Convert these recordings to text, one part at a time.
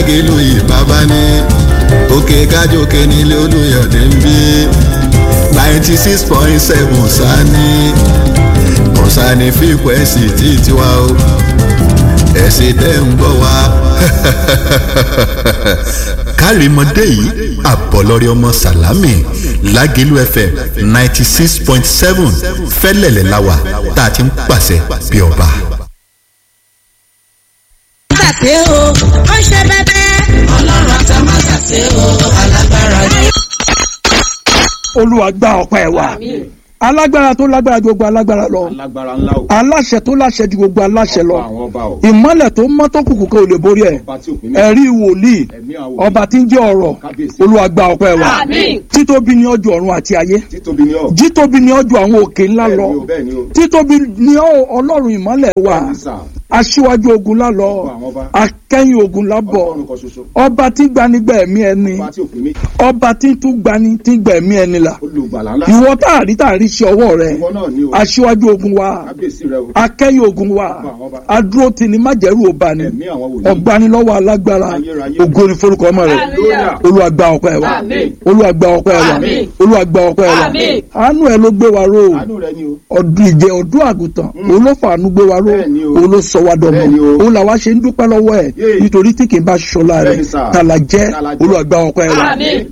lágẹ̀lú ìbábá ní òkè kájòkè nílé olùyọ̀dé ń bí ninety six point seven sani kọ̀sánì fíkwẹ́sì tí tiwa o ẹ̀sìn tẹ́ ń gbọ́ wa. kárìmọ́dé yìí àbọ̀lọ́rẹ́ ọmọ sàlámì lágẹ̀lú fm ninety six point seven fẹ́lẹ̀lẹ̀ láwà tá a ti ń pàṣẹ bí ọba. ṣàṣe o ó ṣe bẹbẹ. ọlọ́run àtàmà ṣàṣe o alágbára ni. olúwa gba ọpẹ́ wa alágbára tó lágbára ju gbogbo alágbára lọ alágbára ńlá o. aláṣẹ tó láṣẹ ju gbogbo aláṣẹ lọ àwọn ọba o. ìmọ́lẹ̀ tó mọ́ tó kùkù kan ò lè borí ẹ̀ ọba tí òpin mẹ́ta. ẹ̀rí wòlíì ẹ̀mí àwọn òbí. ọba tí ń jẹ́ ọ̀rọ̀ Kábíyèsí. olúwa gba ọpẹ́ wa Àmín. títóbi ní ọjọ́ ọ̀run àti ayé títóbi ni ọ. jítóbi ní ọjọ́ àwọn òkè ńlá bẹ́ẹ̀ lọ ni o bẹ́ẹ̀ ni o. títóbi ní ọ- ọlọ́run ìmọ́lẹ̀ wa Bẹ́ẹ̀ ni sà. aṣíwájú ogun lálọ àwọn ọba. akẹ́yìn ogun lábọ̀ ọlọ́run kan ṣoṣo. ọba tí gbanigbà ẹ̀mí ẹni ọba tí òpin méjì. ọba tí tún gbani tí gbà ẹ̀mí ẹni là olùgbàlà ńlá. ìwọ táàrí táàrí ṣe ọwọ́ rẹ ìwọ náà ni o. aṣíwájú ogun wa kábíyèsí rẹ o. akẹ́yìn ogun wa adúró tì ní májẹ̀rú ọba ni ẹ̀mí àwọn wòlíì. ọ̀gbanilọ́wọ́ alágbára Ayérayé. ògo ni forúkọ ọmọ rẹ Hallelujah. olúwa gba ọpẹ́ wa Àmín. olúwa gba ọpẹ́ wa Àmín. olúwa gba ọpẹ́ wa Àmín. àánú ẹ ló gbé wa ró àánú rẹ ni o. ọdún ìjẹ ọdún àgùntàn òun ló fàánú gbé wa ró Bẹ́ẹ̀ni o. òun ló sọ wa dọmọ Bẹ́ẹ̀ni o. òun làwa ṣe ń dúpẹ́ lọ́wọ́ ẹ̀ Yéè. nítorí tí kì í bá ṣọlá rẹ̀ Bẹ́ẹ̀ni sà. tàlà jẹ́ Tàlà jẹ́. olúwa gba ọpẹ́ wa. Àmín.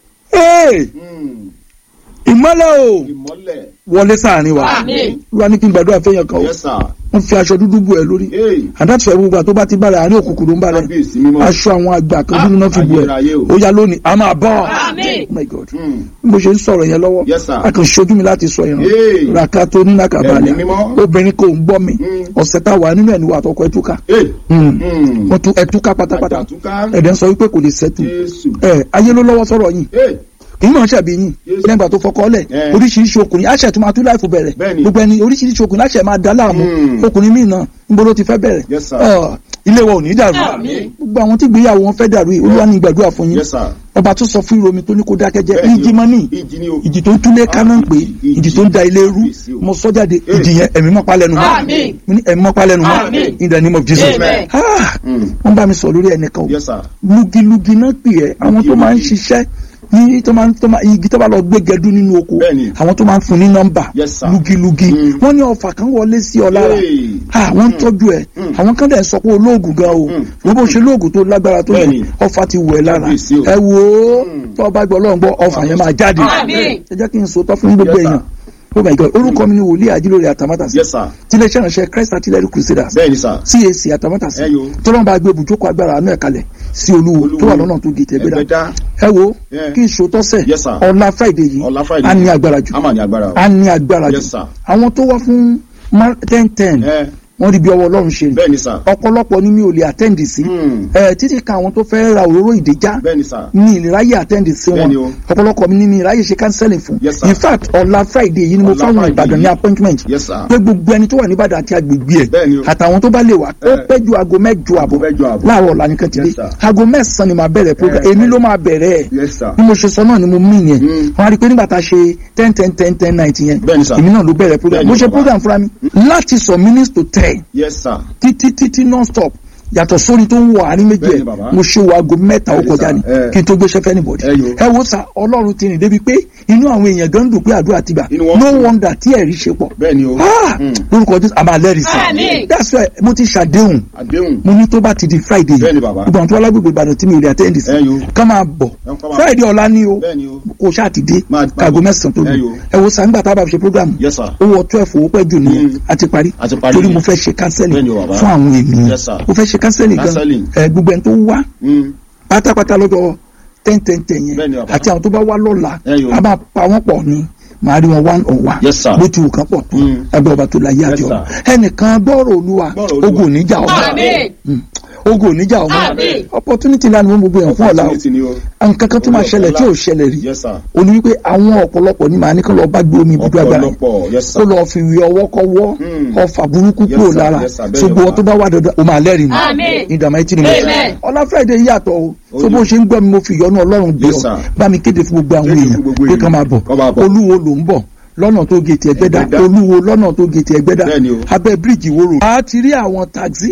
Ee, Mm. ìmọ́lẹ̀ o ìmọ́lẹ̀. wọlé sáàrin wa Àmín. olúwa ní kí n gbàdúrà fẹ́yàn kan o yes sir. wọ́n fi aṣọ dúdú bù ẹ lórí Hey. àdáṣọ ẹ̀ gbogbo àti tó bá ti bá rẹ̀ àárín òkùnkùn ló ń bá rẹ̀ kábíyèsí mímọ́. aṣọ àwọn àgbà kan dúdú náà fi bù ẹ Ayérayé o. ó yá lónìí a máa bọ́ Àmín. oh my god Mm. bí mo ṣe ń sọ̀rọ̀ yẹn lọ́wọ́ Yes, sir. a kàn ṣojú mi láti sọ ìran Hey. ràkà tó ní nàkàbàlẹ̀ Ẹ̀mí mímọ́. obìnrin kò ń gbọ́ mi Mm. ọ̀sẹ̀ tá a wà nínú ẹ̀ ní wà àtọkọ ẹtúkà Hey. Mm. wọ́n tún ẹtúkà pátápátá Àjàtúká. ẹ̀dẹ̀ ń sọ wípé kò lè sẹ́tù Jésù. ẹ̀ ayé ló lọ́wọ́ sọ̀rọ̀ yìí Hey. èyí náà ṣàbí yín Yes. lẹ́gbàá tó fọkọ́ lẹ̀ Eh. oríṣiríṣi ọkùnrin àṣẹ tó máa tún láìfò bẹ̀rẹ̀ Bẹ́ẹ̀ni. gbogbo ẹni oríṣiríṣi ọkùnrin àṣẹ máa dá láàmú Mm. ọkùnrin míì náà níbo ló ti fẹ́ bẹ̀rẹ̀ Yes, sir. Ọ̀, ilé wa ò ní dàrú Àmín. gbogbo àwọn tí ìgbéyàwó wọn fẹ́ dàrú yìí olúwa ní ìgbàdúrà fún yín Yes, sir. ọba tó sọ fún ìròmí tó ní kó dákẹ́ jẹ́ Bẹ́ẹ̀ni o. ìjì mọ́ ní Ìjì ni o. ìjì tó ń túlé kaná ń pè é Ìjì. ìjì tó ń da ilé rú Kábíyèsí o. mo sọ jáde Eh. ìjì yẹn ẹ̀mí mọ́ palẹ̀nu mọ́ Àmín. mo ní ẹ̀mí mọ́ palẹ̀nu mọ́ Àmín. in the name of Jesus Amen. Ah, Mm. wọ́n bá mi sọ lórí ẹnìkan o Yes, sir. lugilugi náà pè ẹ́ àwọn tó máa ń Lugi-lugi. ṣiṣẹ́ ní tó máa ń tó máa igi tó bá lọ gbé gẹdú nínú oko Bẹ́ẹ̀ni. àwọn tó máa ń fún ní nọ́mbà Yes, sir. lugilugi Mm. wọ́n ní ọfà kan wọlé sí ọ lára Hey. ah wọ́n ń tọ́jú ẹ̀ Mm. àwọn kan dẹ̀ sọ pé olóògùn gan o Mm. wọ́n bó ṣe lóògùn tó lágbára tó yẹ Bẹ́ẹ̀ni. ọfà ti wọ̀ ẹ́ lára Kábíyèsí o. ẹ wò ó Mm. tó o bá gbọ́ ọlọ́run gbọ́ ọfà yẹn máa jáde Àmín. ẹ jẹ́ kí n sọ tọ́ fún gbogbo Yes, sir. èèyàn oh my god orúkọ mi ni wòlíì àjílórí àtàmátàsí Yes, sir. tiléeṣẹ́ ìránṣẹ́ christ artillery crusaders Bẹ́ẹ̀ni sir. cac àtàmátàsí Ẹ yo. tọ́lọ́mù bá gbé ibùjókòó agbára àánú ẹ̀ kalẹ̀ sí olúwo Olúwo. tó wà lọ́nà tó gètè ẹgbẹ́dá Ẹgbẹ́dá. ẹ wo Yeah. kí n ṣòótọ́ sẹ̀ Yes, sir. ọ̀la friday yìí Ọ̀la Friday. a ní agbára jù A máa ní agbára o. a ní agbára jù Yes, sir. àwọn tó wá fún ten ten Ẹ. wọ́n rí bí ọwọ́ ọlọ́run ṣe rí Bẹ́ẹ̀ni sir. ọ̀pọ̀lọpọ̀ ni mi ò lè attend sí Mm. ẹ títí ka àwọn tó fẹ́ ra òróró ìdèjà Bẹ́ẹ̀ni sir. ní ìráyè attend sí wọn Bẹ́ẹ̀ni o. ọ̀pọ̀lọpọ̀ mi ni mi ìráyè ṣe counseling fún Yes, sir. in fact ọ̀la friday yìí ni mo Ọ̀la fáwọn Friday ìbàdàn ní yìí. appointment Yes, sir. pé gbogbo ẹni tó wà níbàdàn àti agbègbè ẹ̀ Bẹ́ẹ̀ni o. àtàwọn tó bá lè wá ó Eh. pẹ́ ju aago mẹ́jọ àbọ̀ mẹ́jọ àbọ̀. láàárọ̀ ọ̀la nìkan ti dé Yes, sir. aago mẹ́sàn-án ni màá bẹ̀rẹ̀ program Eh, èmi eh. ló máa bẹ̀rẹ̀ ẹ̀ Yes, sir. bí mo ṣe sọ náà ni mo mí yẹn Mm. wọn á rí i pé nígbà tá a ṣe ten ten ten ten night yẹn Bẹ́ẹ̀ni, sir. èmi náà ló bẹ̀rẹ̀ program Bẹ́ẹ̀ni, mo ṣe bàbá. program fúnra mi láti sọ minutes to ten Yes, sir. títí títí non stop yàtọ̀ sórí tó ń wọ àárín méjì Bẹ́ẹ̀ni, ẹ̀ bàbá. mo ṣe wo aago mẹ́ta ó Bẹ́ẹ̀ni, kọjá sir. ni Eh. kí n tó gbéṣẹ́ fẹ́ anybody Eh, yo. ẹ wo sa ọlọ́run ti rìn débi pé inú àwọn èèyàn gan dùn pé àdúrà ti gbà Inú wọn no dùn. wonder tí ẹ̀rí ṣe pọ̀ Bẹ́ẹ̀ni o. Ah! Mm. lórúkọ jésù àmà lẹ́rìí sí Àmín. that's why mo ti ṣàdéhùn Àdéhùn. mo ní tó bá ti di friday Bẹ́ẹ̀ni, bàbá. gbogbo àwọn tó wá lágbègbè ìbàdàn tí mi ò lè attend sí Eh, yo. ká máa bọ̀ Ẹ kọ́ máa- friday ọ̀la ni o Bẹ́ẹ̀ni o. kò ṣáà ti dé Máa- kàgó mẹ́sàn-án tó Eh, lù yo. ẹ wo sàǹgbà tá a bá fi ṣe program Yes, sir. ó wọ twelve owó pẹ́ jù nìyẹn Mm. àti parí A ti parí torí nìyẹn. mo fẹ́ ṣe counseling Bẹ́ẹ̀ni o, bàbá. fún àwọn ènìyàn Yes, sir. mo fẹ́ ṣe counseling gan Counseling. ẹ gbogbo ẹni tó wá Mm. pátápátá lọ́jọ́ ten ten ten Bẹ́ẹ̀ni, yẹn bàbá. àti àwọn tó bá wá lọ́la Eh, yo. a máa pa wọ́n pọ̀ ní màá rí wọn one on one Yes, sir. bó ti wù kán pọ̀ tó Mm. ẹgbẹ́ ọba tó láyé Yes, àti ọ̀run sir. ẹnìkan gbọ́rọ̀ olúwa Gbọ́rọ̀ Olúwa. ogun ò ní jà ọmọ Àmín. Mm. ogun ò ní jà ọmọ Àmín. opportunity ńlá ni wọ́n gbogbo yẹn fún ọ̀la o Opportunity ni o. nǹkan kan tó máa ṣẹlẹ̀ tí ò ṣẹlẹ̀ rí Yes, sir. o ní wípé àwọn ọ̀pọ̀lọpọ̀ ni màá ní kí wọ́n lọ bá gbé omi ibùdó agbára yìí Ọ̀pọ̀lọpọ̀. Yes, kó sir. lọ fi wí ọwọ́ kọ́wọ́ Mm. ọfà burúkú Yes, kúrò sir. lára Yes, sir. Bẹ́ẹ̀ ṣùgbọ́n ni, tó bá wà dandan o máa lẹ́rìí Àmín. ní ìdààmú ẹtì ni mo Amen. ọlá friday yàtọ̀ o Ó tó ní. bó ṣe ń gbọ́ mi mo fi ìyọ́nú ọlọ́run gbé Yes, ọ sir. bá mi kéde fún gbogbo àwọn Kéde fún èèyàn gbogbo pé èèyàn. kán máa bọ̀ Kán máa bọ̀. olúwo ló ń bọ̀ lọ́nà tó gètè ẹgbẹ́dá Ẹgbẹ́dá. olúwo lọ́nà tó gètè ẹgbẹ́dá Bẹ́ẹ̀ ni o. abẹ́ bíríìjì wóró. a ti rí àwọn taxi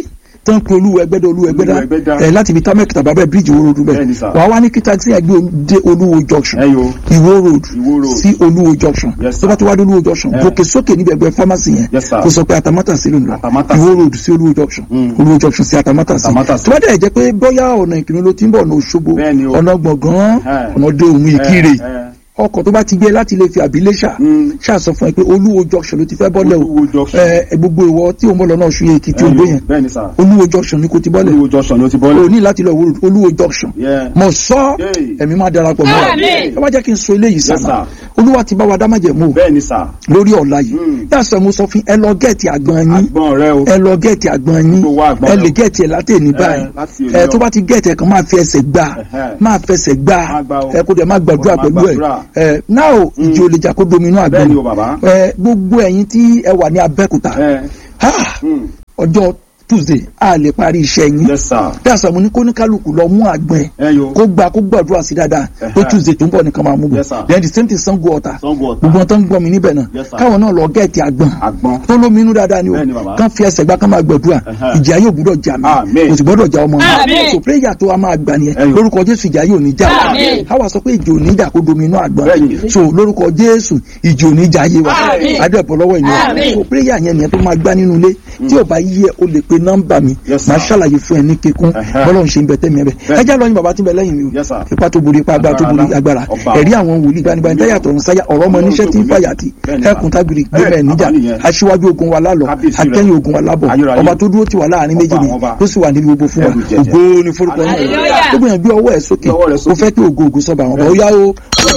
tó ń pe olúwo ẹgbẹ́dá olúwo ẹgbẹ́dá Olúwẹ̀gbẹ́dá. ẹ̀ láti ibi támẹ́kì tàbá bẹ́ẹ̀ bíríìjì ìwó road bẹ́ẹ̀ Bẹ́ẹ̀ni sà. wàá wá ní kí taxi ẹ̀ gbé o- dé olúwo junction ẹ yo ìwó road Ìwó road. sí olúwo junction Yes, sir. tó bá ti wá dé olúwo junction Eh. gòkè sókè níbi ẹgbẹ́ pharmacy yẹn Yes, sir. kó sọ pé atamátà sí ló ń lọ Atamátàsí. ìwó road sí olúwo junction Mm. olúwo junction sí atamátà sí Atamátàsí. tó bá dẹ̀ jẹ́ pé bóyá ọ̀nà ìkíni ló ti ń bọ̀ ọ̀nà òṣogbo Bẹ́ẹ̀ni o. ọ̀nà gbọ̀ngàn Eh. ọ̀nà dé òun ìkírè ẹ, ẹ. ọkọ̀ tó bá ti gbé láti lè fi àbílẹ̀ṣà Mm. ṣàṣọ fún ẹ pé olúwo junction ló ti fẹ́ bọ́lẹ̀ o Olúwo junction. ẹ gbogbo ìwọ tí òun bọ̀ lọ́nà ọ̀ṣun yẹn èkìtì Ẹ ògbó yo, yẹn bẹ́ẹ̀ni sà olúwo junction ni kò ti bọ́lẹ̀ olúwo junction ni ó ti o bọ́lẹ̀ ní láti lọ wo olúwo junction Yeah. mọ̀ sọ́ Hey. ẹ̀mí máa darapọ̀ mọ́ Àmín. ẹ wá jẹ́ kí n sọ eléyìí Yes, sábà sir. olúwa ti bá wa dá májẹ̀mú o bẹ́ẹ̀ni sà lórí ọ̀la yìí Mm. yàtọ̀ mo sọ fún ẹ lọ gẹ̀ẹ́tì àgbọn yín àgbọn rẹ o ẹ lọ gẹ̀ẹ́tì àgbọn yín Gbogbo wa àgbọn ẹ rẹ lè o. gẹ̀ẹ́tì ẹ látẹ̀ ní báyìí láti òní ẹ lọ. tó bá ti gẹ̀ẹ́tì ẹ kàn máa fi ẹsẹ̀ gbà Ẹ̀hẹ́. máa fẹsẹ̀ gbà Máa gbà o. ẹ kó dẹ̀ máa gbàdúrà Máa pẹ̀lú ẹ gbàdúrà. ẹ náà o ìjì ò lè jà kó dominú àgbọn bẹ́ẹ̀ni o bàbá ẹ gbogbo ẹ̀yin tí ẹ wà ní Abẹ́òkúta ẹ ah, mm. ọjọ́ Tuesday a lè parí iṣẹ́ yín yes sir bí àṣà mo ní kó ní kálukú lọ mú àgbọn ẹ ẹ yo kó gba kó gbàdúrà sí dáadáa pé Ẹ̀hẹ́. Tuesday tó ń bọ̀ nìkan máa mú bọ̀ Yes, sir. then the same thing Sango Ọ̀tà Sango Ọ̀tà. gbogbo wọn tó ń gbọ́ mi níbẹ̀ náà Yes, sir. káwọn náà lọ gẹ̀ẹ́tì àgbọn àgbọn tó lómi inú dáadáa ni o Bẹ́ẹ̀ni, bàbá. kán fi ẹsẹ̀ gbá kán máa gbàdúrà Ẹ̀hẹ́. ìjà yóò gbúdọ̀ jà mí Àmín. kò sì gbọ́dọ̀ jà ọmọ Àmín. mi so prayer tó a máa gbà nìyẹn Ẹ̀yọ̀. lórúkọ Jésù ìjà yóò ní jà wá Àmín. káwa sọ pé ìjì ò ní jà kó domi inú àgbọn Bẹ́ẹ̀ni. so lórúkọ Jésù ìjì ò ní jà yé wa Àmín. adẹ́pọ̀ lọ́wọ́ ènìyàn Àmín. so prayer yẹn nìyẹn tó máa gbá nínú ilé tí ò bá yí ẹ o lè pe nọ́mbà mi Yes, sir. máa ṣàlàyé fún ẹ ní kíkún Ẹ̀hẹ́. bọ́lọ́run ṣe ń bẹ tẹ́mi ẹ bẹ Bẹ́ẹ̀ni. ẹ já lọ́yìn bàbá tí ń bẹ lẹ́yìn mi o Yes, sir. ipa tó borí ipa agbára tó borí Agbára agbára ọba. ẹ̀rí àwọn wòlíì gbanigbani táyà tọ̀run sáyà ọ̀rọ̀ ọmọ níṣẹ́ tí ń fàyà tì Bẹ́ẹ̀ni, ẹkùn tágbìrì gbẹmẹ Bẹ́ẹ̀, níjà bàbá nìyẹn. aṣíwájú ogun wa lálọ Kábíyèsí rẹ̀. akẹ́yìn ogun wa lábọ̀ Ayérayé. ọba tó dúró tì wá láàrin Ọba méjèèjì àwọn ọba. tó sì wà níbi gbogbo fún wa Ẹrù jẹjẹ. ògo ni forúkọ náà Hallelujah. tó gbìyànjú ọwọ́ ẹ̀ sókè Gbé ọwọ́ rẹ̀ ó sókè. fẹ́ kí ògo ògo sọba àwọn ọba ó yá o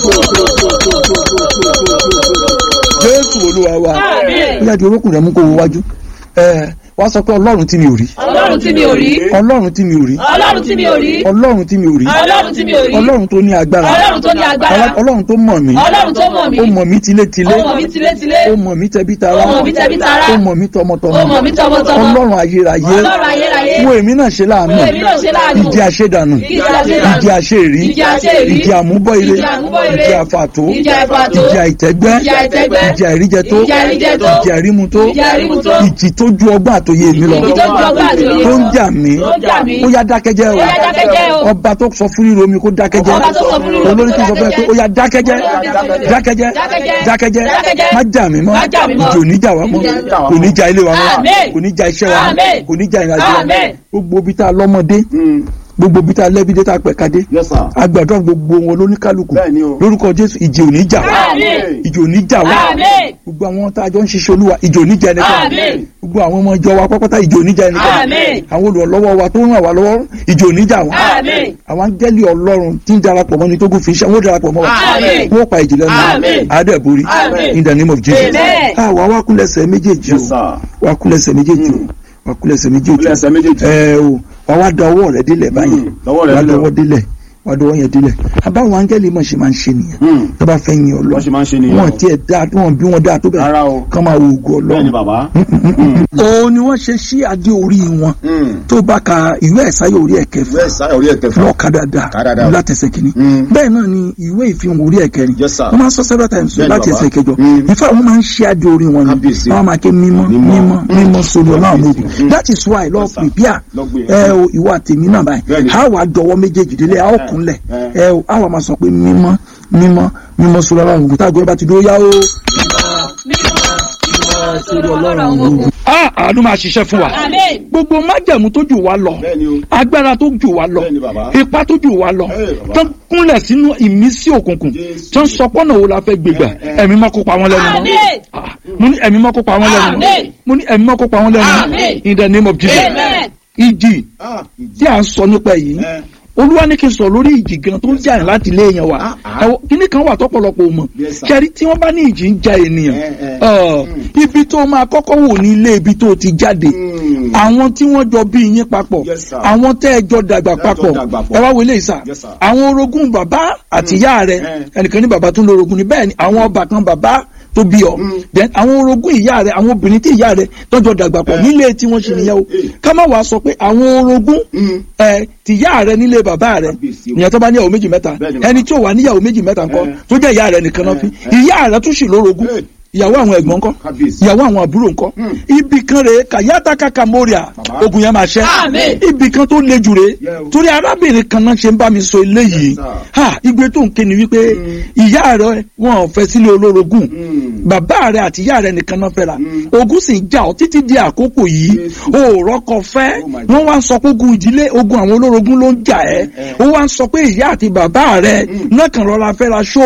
jésù olúwa wa Àmín. ó yá di orókùn rẹ̀ mú kó wo wájú ẹ wá sọ pé ọlọ́run tí mi ò rí ọlọ́run tí mi ò rí ọlọ́run tí mi ò rí ọlọ́run tí mi ò rí ọlọ́run tí mi ò rí ọlọ́run tí mi ò rí ọlọ́run tó ní agbára ọlọ́run tó ní agbára ọlọ́run tó mọ̀ mí ọlọ́run tó mọ̀ mí ó mọ̀ mí tilétilé ó mọ̀ mí tilétilé ó mọ̀ mí tẹbítara Ó mọ̀ mí tẹbítara. ó mọ̀ mí tọmọtọmọ ó mọ̀ mí tọmọtọmọ ọlọ́run ayérayé ọlọ́run ayérayé wo èmi náà ṣe láàánú Wo èmi náà ṣe láàánú. ìdí àṣedànù Ìdí àṣedànù. ìdí àṣeèrí Ìdí àṣeèrí. ìdí àmúbọ̀ ire Ìdí àmúbọ̀ ire. ìdí àfàtó Ìdí àfàtó. ìdí àìtẹ́gbẹ́ Ìdí àìtẹ́gbẹ́. ìdí àìríjẹtó Ìdí àìríjẹtó. ìdí àìrímutó Ìdí àìrímutó. ìjì tó ju ọgbọ́n àtòyè mi lọ Ìjì tó ju ọgbọ́n àtòyè tó ń lọ. jà mí Tó ń jà mí. ó yá dákẹ́jẹ́ Ó yá dákẹ́jẹ́ o o. ọba tó sọ fún ríro mi kó dákẹ́jẹ́ Ọba tó sọ fún ríro mi kó olórí tó sọ fún ẹ pé ó yá dákẹ́jẹ́ dákẹ́jẹ́. dákẹ́jẹ́ Dákẹ́jẹ́. dákẹ́jẹ́ Dákẹ́jẹ́. má jà mí mọ́ Má jà mí mọ́. ìjì ò ní jà wá mọ́ Ìjì ò ní jà wá kò ní jà ilé wa mọ́ Àmín. kò ní jà iṣẹ́ wa mọ́ Àmín. kò ní jà ìrìnàjò wa mọ́ Àmín. gbogbo ibi tá a lọ́mọdé Mm. gbogbo ibi tá a lẹ́bi dé tá a pẹ̀ka dé yes sir agbàdo gbogbo wọn lóníkálukú Bẹ́ẹ̀ni o. lórúkọ Jésù ìjì ò ní jà wá Àmín. ìjì ò ní jà wá Àmín. gbogbo àwọn tá a jọ ń ṣiṣẹ́ olúwa ìjì ò ní jà ẹnikẹ́ni Àmín. gbogbo àwọn ọmọ ìjọ wa pápátá ìjì ò ní jà ẹnikẹ́ni Àmín. àwọn olùrànlọ́wọ́ wa tó ń ràn wá lọ́wọ́ ìjì ò ní jà wá Àmín. àwọn áńgẹ́lì ọlọ́run tí ń darapọ̀ mọ́ ni tó kún fi iṣẹ́ wọn ó darapọ̀ mọ́ wa Àmín. wọ́n pa ìjìnlẹ̀ Àmín. mọ́ adẹ́borí Àmín. in the name of Jesus Amen. ah wà wá kúnlẹ̀sẹ̀ méjèèjì yes o sir wà kúnlẹ̀sẹ̀ méjèèjì o wà kúnlẹ̀sẹ̀ méjèèjì Kúnlẹ̀ ẹsẹ̀ méjèèjì. ẹ o wà wá da ọwọ́ rẹ délẹ̀ báyìí Mm, dọwọ́ rẹ wà délẹ̀ o. dọwọ́ délẹ̀ wà dọwọ́ yẹn délẹ̀ àbáwọn áńgẹ́lì mọ̀ ṣe máa ń ṣe nìyẹn Mm. tó bá fẹ́ yin ọlọ́ Wọ́n ṣe máa ń ṣe nìyẹn wọn o. tiẹ̀ dáa wọn bí wọn dáa tó bẹ̀ Rárá o. kán máa wo ògùn bẹ́ẹ̀ni ọlọ́run bàbá òun ni wọ́n ṣe sí adé orí wọn Mm. tó bá ka ìwé ẹ̀sáyé orí ẹ̀kẹfà ìwé ìsáyà orí ẹ̀kẹfà lọ ka dáadáa Ka dáadáa. látẹsẹ̀ kìíní Mm. bẹ́ẹ̀ náà ni ìwé ìfihàn orí ẹ̀kẹrin Yes, sir. wọ́n máa ń sọ several times Bẹ́ẹ̀ni, láti bàbá. ẹsẹ̀ kẹjọ Mm. in fact wọ́n máa ń ṣe adé orí wọn ni Kábíyèsí. wọ́n máa ké mímọ́ Mímọ́. mímọ́ mímọ́ sórí ọlọ́run Kábíyèsí. lóògùn Mm. that is why lọ Yes, sir. prepare Lọ gbé. ẹ o ìwọ àtẹ̀mí náà báyìí Bẹ́ẹ̀ni. a wà dọwọ́ méjèèjì délé a ó Eh, kúnlẹ̀ eh. ẹ o a wà máa sọ pé mímọ́ mímọ́ mímọ́ sórí ọlọ́run lóògùn tá a gbé bá ti dúró yá o. a àánú máa ṣiṣẹ́ fún wa Àmín. gbogbo májẹ̀mú tó jù wá lọ bẹ́ẹ̀ni o agbára tó jù wá lọ Bẹ́ẹ̀ni, bàbá. ipá tó jù wá lọ Ẹ, bàbá. tó ń kúnlẹ̀ sínú ìmísí òkùnkùn Jésù. tó ń sọpọ́nà wo la fẹ́ gbégbà Ẹ, ẹ. ẹ̀mí mọ́ kó pa wọ́n lẹ́nu mọ́ Àmín. Ah, mo ní ẹ̀mí mọ́ kó pa wọ́n lẹ́nu mọ́ Àmín. mo ní ẹ̀mí mọ́ kó pa wọ́n lẹ́nu mọ́ Àmín. in the name of Jesus Amen. ìjì ah tí à ń sọ nípa yìí ẹ olúwa ní kí n sọ lórí ìjì gan tó ń jà láti ilé yẹn wa Ah, ah. Ẹ wo, kíní kan wà tọ́pọ̀lọpọ̀ ò mọ̀ Yes, sir. kẹrí tí wọ́n bá ní ìjì ń ja ènìyàn Eh, eh. ọ, ibi tó máa kọ́kọ́ wò ní ilé ibi tó ti jáde Mm. àwọn tí wọ́n jọ bí yín papọ̀ Yes, sir. àwọn tẹ́ ẹ jọ dàgbà Tẹ́ ẹ jọ papọ̀ dàgbà pọ̀. ẹ wá wọlé ìsà Yes, sir. àwọn orogún bàbá àti ìyá rẹ Eh. ẹnìkan ní bàbá tó ń lo orogún ni bẹ́ẹ̀ ni àwọn ọba kan bàbá tó bí ọ Mm. then àwọn orogún ìyá rẹ àwọn obìnrin tí ìyá rẹ tọ́jọ́ dàgbà pọ̀ Eh. nílé tí wọ́n ṣe nìyẹn o Eh. ká má wàá sọ pé àwọn orogún Mm. ẹ tìyá rẹ nílé bàbá rẹ Kábíyèsí o. ìyẹn tó bá níyàwó méjì mẹ́ta Bẹ́ẹ̀ ni bàbá. ẹni tí ò wá níyàwó méjì mẹ́ta ńkọ́ Eh. tó jẹ́ ìyá rẹ nìkan náà Eh, fi eh. ìyá rẹ tún sì lórogún Eh. ìyàwó àwọn ẹ̀gbọ́n ńkọ́ Kábíyèsí. ìyàwó àwọn àbúrò ńkọ́ ibì kan rèé kàyáta kàkà mórìà Bàbá. ogun yẹn máa ṣẹ́ Àmín. ibì kan tó le jù rèé Yeah, o. torí arábìnrin kan náà ṣe ń bá mi sọ eléyìí Yes, sir. ha igbe tó ń ké ni wípé ìyá rẹ wọn ò fẹ́ sílé olórogún Mm. bàbá rẹ àti ìyá rẹ nìkan náà fẹ́ra ogun sì ń jà ọ́ títí di àkókò yìí Jésù. o ò rọ́kọ fẹ́ Oh my God. wọ́n wá ń sọ pé ogun ìdílé ogun àwọn olórogún ló ń jà ẹ́ Eh. ó wá ń sọ pé ìyá àti bàbá rẹ náà kàn rọra fẹ́ra ṣó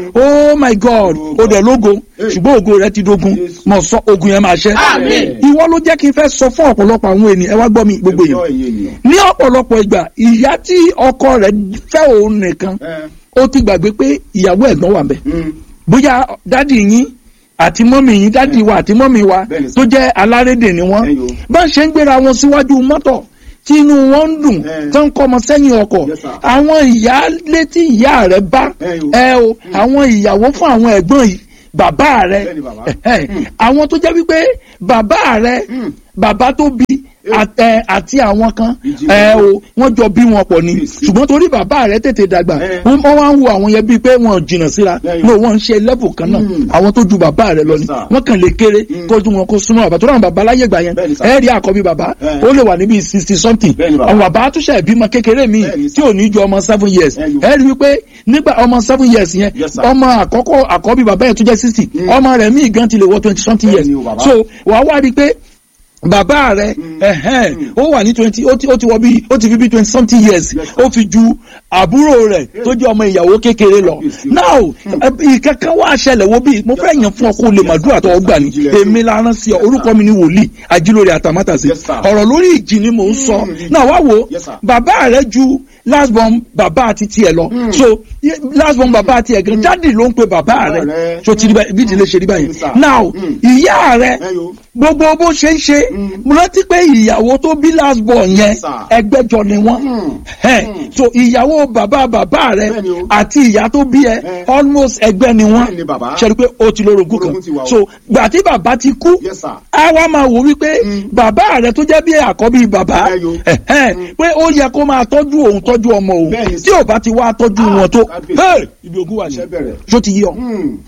oh my god Oh ó God. dẹ̀ lógo Eh. ṣùgbọ́n ògo rẹ ti dogun Jésù. mọ̀ sọ ogun yẹn máa ṣẹ́ Àmín. ìwọ ló jẹ́ kí n fẹ́ sọ fún ọ̀pọ̀lọpọ̀ àwọn ènìyàn ẹ wá gbọ́ mi gbogbo Ẹjọ́ èèyàn ẹ̀yin ènìyàn. ní ọ̀pọ̀lọpọ̀ ìgbà ìyá tí ọkọ rẹ̀ fẹ́ òun nìkan Ẹ. ó ti gbàgbé pé ìyàwó ẹ̀gbọ́n wà ńbẹ̀ Mm. bóyá dádì yín àti mọ́mì yín dádì wa àti mọ́mì wa Bẹ́ẹ̀ni sir. tó jẹ́ alárédè ni wọ́n Ẹyọ. bá ń ṣe ń gbéra wọn síwájú mọ́tò tí inú wọn ń dùn Ẹ. tó ń kọ́ ọmọ sẹ́yìn ọkọ̀ Yes, sir. àwọn ìyá létí ìyá rẹ̀ bá Ẹyọ. ẹ o àwọn ìyàwó fún àwọn ẹ̀gbọ́n yìí bàbá rẹ̀ Bẹ́ẹ̀ni bàbá. ẹ̀hẹ́. àwọn tó jẹ́ wípé bàbá rẹ̀ Mm. bàbá tó bí àt- ẹ, àti àwọn kan Ìjì ẹ wọn. o wọ́n jọ bí wọn pọ̀ ni Bísí. ṣùgbọ́n torí bàbá rẹ̀ tètè dàgbà Ẹ. wọ́n wọ́n wá ń wo àwọn yẹn bíi pé wọ́n jìnnà síra Lẹ́yìn. no wọ́n ń ṣe level kan náà Mm. àwọn tó ju bàbá rẹ̀ lọ Yes, ni sir. wọ́n kàn lè kéré kó ju wọn kó súnmọ́ bàbá tó ràn bàbá láyé gbà yẹn Bẹ́ẹ̀ni, sir. ẹ rí àkọ́bí bàbá Ẹ. ó lè wà níbi sixty something Bẹ́ẹ̀ni, bàbá. àwọn bàbá tó ṣe ìbímọ kékeré mi Bẹ́ẹ̀ni, tí ò ní ju ọmọ seven years Ẹ yo. ẹ rí wípé nígbà ọmọ seven years yẹn Yes, sir. ọmọ àkọ́kọ́ àkọ́bí bàbá yẹn tó jẹ́ sixty ọmọ rẹ̀ míì gan ti lè wọ twenty something years Bẹ́ẹ̀ni o, bàbá. so wàá wá rí i pé bàbá rẹ ẹhẹn ó wà ní twenty ó ti ó ti wọ bí ó ti fi bí twenty something years Yes, sir. ó fi ju àbúrò rẹ tó jẹ́ ọmọ ìyàwó kékeré lọ Yes, sir. now ìkankan wá ṣẹlẹ̀ wo bí mo fẹ́ yàn fún ọ kó lè màdúrà tó gbà ní Yes, sir. èmi la rán sí ọ orúkọ mi ni wòlíì ajílórí àtàmátàsí Yes, sir. ọ̀rọ̀ lórí ìjì ni mò ń sọ náà wá wo Yes, sir. bàbá rẹ ju last born bàbá àti tiẹ̀ lọ so ye- last born bàbá àti ẹ̀ gan jáde ló ń pe bàbá rẹ rẹ. so ti rí báyìí bí ìdílé ṣe rí báyìí Yes, sir. now Mm. ìyá rẹ Ẹ yo. gbogbo bó ṣe ń ṣe mo rántí pé ìyàwó tó bí last born yẹn Yes, sir. ẹgbẹ́jọ ni wọ́n Mm. Ẹ, so ìyàwó bàbá bàbá rẹ Bẹ́ẹ̀ni o. àti ìyá tó bí ẹ Ẹ. almost ẹgbẹ́ ni wọ́n Bẹ́ẹ̀ni bàbá. ṣe rí pé ó ti lórogún kan Orogún ti wà o. so gbà tí bàbá ti kú Yes, sir. a wá máa wò wípé bàbá rẹ tó jẹ́ bí àkọ́bí bàbá Ẹ yo. ẹ̀hẹ́n, pé ó yẹ kó máa tọ́jú òun tọ́jú ọmọ òun Bẹ́ẹ̀ni tí ò bá ti wá tọ́jú Ah, wọn tó kábíyèsí. hey, ibi ogun wà ní Iṣẹ́ bẹ̀rẹ̀. ṣó ti yí ọ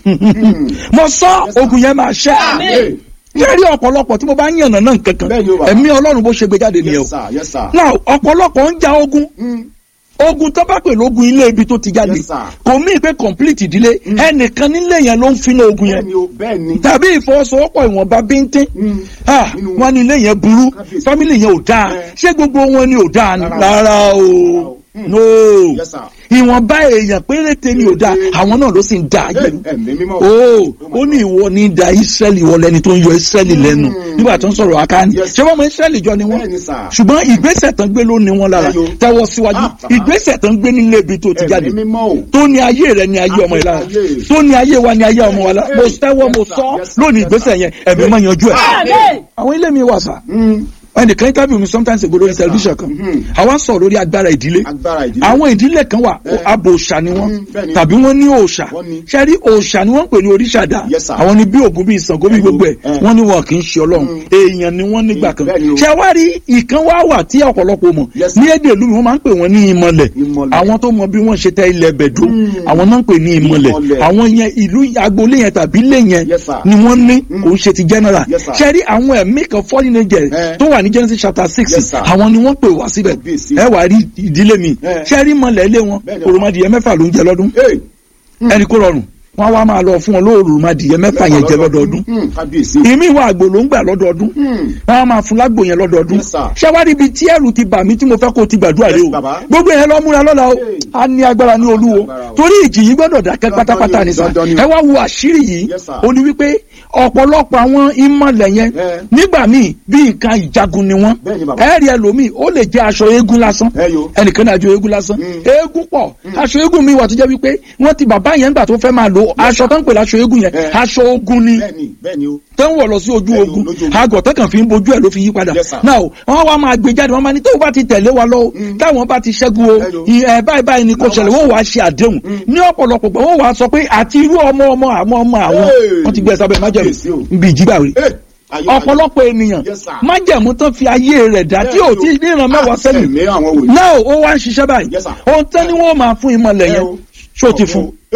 Mm. mo sọ Yes, sir. ogun yẹn máa ṣẹ́ Amen. yẹ́rì ọ̀pọ̀lọpọ̀ tí mo bá ń yànnà náà kankan Bẹ́ẹ̀ni o, bàbá. ẹ̀mí ọlọ́run bó ṣe gbé jáde nìyẹn o Yes, sir. Yes, sir. now ọ̀pọ̀lọpọ̀ ń ja ogun Mm. ogun tó bá pè lógun ilé ibi tó ti jáde Yes, sir. kò mí pé complete ìdílé ẹnìkan nílé yẹn ló ń finú ogun yẹn Bẹ́ẹ̀ni o, bẹ́ẹ̀ni. tàbí ìfọwọ́sowọ́pọ̀ ìwọ̀nba bíntín Mm. Ah, Nínú- wọn ní ilé yẹn burú Kábíyèsí. family yẹn ò dáa Eh. ṣé gbogbo wọn ni ò dáa ni Rárá. rárá o o. no Yes, sir. ìwọ̀nba èèyàn péréte ni ò dáa Péréte. àwọn náà ló sì ń dáa Ẹ, jẹ Ẹ̀mí mímọ́. o my ó ní ìwọ ní da israẹli ìwọ lẹni tó ń yọ israẹli lẹ́nu nígbà tó ń sọ̀rọ̀ akáni Yes. ṣé wọn mọ israẹli jọ ni wọn Bẹ́ẹ̀ni, sir. ṣùgbọ́n ìgbésẹ̀ tán gbé ló ní wọn lára Ẹyọ. tẹ́wọ́ síwájú Ah, bàbá. ìgbésẹ̀ tán gbé nílé ibi tó ti jáde Ẹ̀mí mímọ́ o. tó ní ayé rẹ ní ayé ọmọ yìí lára Ayé. tó ní ayé wa ní ayé ọmọ wa lára mo Yes, tẹ́wọ́ mo sir. sọ Yes, sir. lónìí Yes, ìgbésẹ̀ sir. yẹn ẹ̀mí máa yanjú ẹ̀ Amen. àwọn ilé mi wà sá Mm. ẹnìkan interview mi sometimes ago lórí Yes, sir. television kan Mhm. àwa ń sọ̀rọ̀ lórí agbára ìdílé Agbára ìdílé. àwọn ìdílé kan wà Eh. abo òòṣà ni wọ́n Mm, bẹ́ẹ̀ni. tàbí wọ́n ní òòṣà Wọ́n ní. ṣẹ́rí òòṣà ni wọ́n ń pè ní oríṣàdá Yes, sir. àwọn ni bí ògún bí ìsàngó bí Ẹyọ. gbogbo ẹ̀ Eh. wọ́n ní wọn kì í ṣe ọlọ́run Mm. èèyàn ni wọ́n nígbà kan Bẹ́ẹ̀ni o. ṣé wá rí ìkan wá wà tí ọ̀pọ̀lọpọ̀ mọ̀ Yes, sir. ní èdè ìlú mi wọ́n máa ń pè wọ́n ní ìmọ̀lẹ̀ Ìmọ̀lẹ̀. àwọn tó mọ bí wọ́n ṣe tẹ ilẹ̀ bẹ̀dó Mm. àwọn náà ń pè ní ìmọ̀lẹ̀ Ìmọ̀lẹ̀. àwọn yẹn ìlú agboolé yẹn tàbí ilé yẹn Yes, sir. ni wọ́n ní kò ń ṣe ti general Yes, sir. ṣé rí àwọn ẹ̀mí kan fallen angel Eh. tó wà ní Genesis chapter six Yes, sir. àwọn ni wọ́n pè wá síbẹ̀ Kábíyèsí. ẹ wà rí ìdílé mi Eh. ṣé rí mọ̀lẹ̀ ilé wọn Bẹ́ẹ̀ni, òròmọdìyẹ mẹ́fà ló ń jẹ lọ́dún Hey. ẹni kó rọrùn wọn wá máa lọ fún wọn lóòrùmọdìyẹ mẹ́fà yẹn jẹ lọ́dọọdún Mm, Kábíyèsí. ìmí ìwà àgbò ló ń gbà lọ́dọọdún Mm. wọn á máa fún lágbo yẹn lọ́dọọdún Yes, sir. ṣáwárí ibi tí ẹrù ti bà mí tí mo fẹ́ kó o ti gbàdúrà rẹ Yes, o baba. gbogbo yẹn lọ múra lọ́la o Hey. a ní agbára ní olúwo Agbára o. torí ìjì yìí gbọ́dọ̀ dákẹ́ Dandan pátápátá ni o, ní sà dandan ni o. ẹ wá wo àṣírí yìí Yes, sir. ó ní wípé ọ̀pọ̀lọpọ̀ àwọn ìmọ̀lẹ̀ yẹn Eh. nígbà míì bí nǹkan ìjagun ni wọ́n Bẹ́ẹ̀ni, baba. ẹ̀rí ẹlòmíì ó lè jẹ́ aṣọ eégún lásán Ẹyọ. ẹnìkan náà aṣọ eégún lásán Mm. eégún pọ̀ aṣọ eégún mi wà tó jẹ́ wípé wọ́n ti bàbá yẹn gbà tó fẹ́ máa lò aṣọ tó ń pè láṣọ eégún yẹn Eh. aṣọ ogun ni Bẹ́ẹ̀ni, bẹ́ẹ̀ni o. tó ń wọ̀ lọ sí ojú Bẹ́ẹ̀ni, ogun lójú ogun. àgọ̀ tó kàn fi ń bojú ẹ̀ ló fi yí padà Yes, sir. náà wọ́n wá máa gbé jáde wọ́n máa ní tó bá ti tẹ̀lé wa lọ táwọn bá ti ṣẹ́gun o Hello. ì- ẹ̀ báyìí báyìí ni kò Láwọn ṣẹlẹ̀ wá wọ́n wàá ṣe àdéhùn ní ọ̀pọ̀lọpọ̀ gbà wọ́n wàá sọ pé àti irú ọmọ ọmọ àwọn ọmọ àwọn Hey. wọ́n ti gbé ẹ sábẹ́ Kábíyèsí o. májẹ̀mú ibi ìjìgbà rẹ̀ Hey. Ayọ̀, ayọ̀. ọ̀pọ̀lọpọ̀ ènìyàn Yes, sir. májẹ̀mú tán fi ayé rẹ̀ dá tí ò tí ní ìran mẹ́wàá sẹ́yìn Ẹ̀mí àwọn wòlíì. náà ó wá ń ṣiṣẹ́ báyìí Yes, sir. ohun tán ni wọ́n máa fún ìmọ̀lẹ̀ Ẹ yẹn o. ṣó ti fún Hey.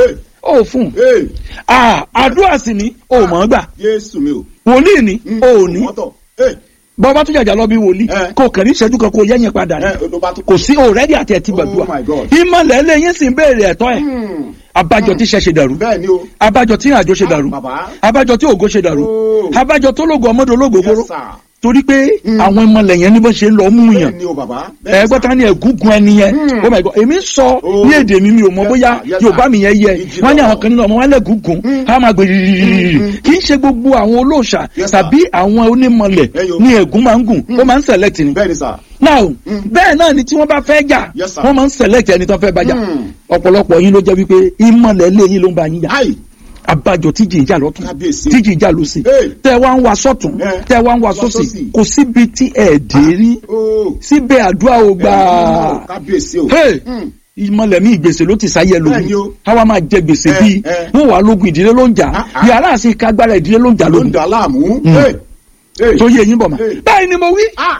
ó fún Hey, ah àdúrà sì ni ó mọ̀ ọ́ gbà Jésù mi o. wòlíì ni Mm, ó ní mọ́tọ̀. Hey, bọ́bá tó jàjà lọ bí wòlíì Eh. kò kàn ní ìṣẹ́jú kan kó yẹ́yìn padà ní eh, ló bá tún- kò sí òrẹ́dì àti ẹ̀tí gbàdúrà Oh my God. ìmọ̀lẹ̀ ẹlẹ́yìn sì ń béèrè ẹ̀tọ́ ẹ̀ Hmm, abájọ tí iṣẹ́ ṣe dàrú Bẹ́ẹ̀ ni o. abájọ tí àjọ ṣe dàrú Ah, bàbá. abájọ tí ògo ṣe dàrú Oh. abájọ tó lógo ọmọdé ológo gbóró Yes, sir. torí pé àwọn ìmọ̀lẹ̀ yẹn ní bó ṣe ń lọ mú yàn Bẹ́ẹ̀ ni o bàbá. Bẹ́ẹ̀ ẹgbẹ́ ta ni ẹ̀gúngun ẹni yẹn Hmm. oh my god èmi sọ Oh. ní èdè mi mi ò mọ Yes, bóyá sir. Yes, yorùbá sir. mi yẹn yẹ Ìjìnlẹ̀ wọ́n ní àwọn ọ̀rọ̀. kan nínú ọmọ wọn lẹ́gùngùn á máa gbé rírírírí Hmm. kì í ṣe gbogbo àwọn olóòṣà Yes, sir. tàbí àwọn onímọ̀lẹ̀ Ẹyọ. ní ẹ̀gún máa ń gùn ó máa ń select ni Bẹ́ẹ̀ ni sà. now Hmm. bẹ́ẹ̀ náà ni tí wọ́n bá fẹ́ jà Yes, sir. wọ́n máa ń select ẹni tó fẹ́ bá jà Hmm. ọ̀pọ̀lọpọ̀ yín ló jẹ́ wípé ìmọ̀lẹ̀ lé yín ló ń bá yín jà Ayi. abájọ tíjì ìjà lọ́tún Kábíyèsí. tíjì ìjà lọ́sì Hey. tẹ́ wá ń wa sọ́tún Eh. tẹ́ wá ń wa Wá sósì sósì. kò síbi tí ẹ̀ dé rí Oh. síbẹ̀ àdúrà ò gbà Kábíyèsí o. Hey! Hmm. ìmọ̀lẹ̀ mi ìgbèsè ló ti sáyẹ Bẹ́ẹ̀ni lómi o. káwa máa jẹ gbèsè Eh, bíi eh. wọ́n wà lógun ìdílé ló ń jà Ah, ah. yàrá àti kágbára ìdílé ló ń jà Ló ń lógun dà láàmú. Hmm. Hey, hey. tó yé eyín bọ̀ mà Hey. báyìí ni mo wí Ah.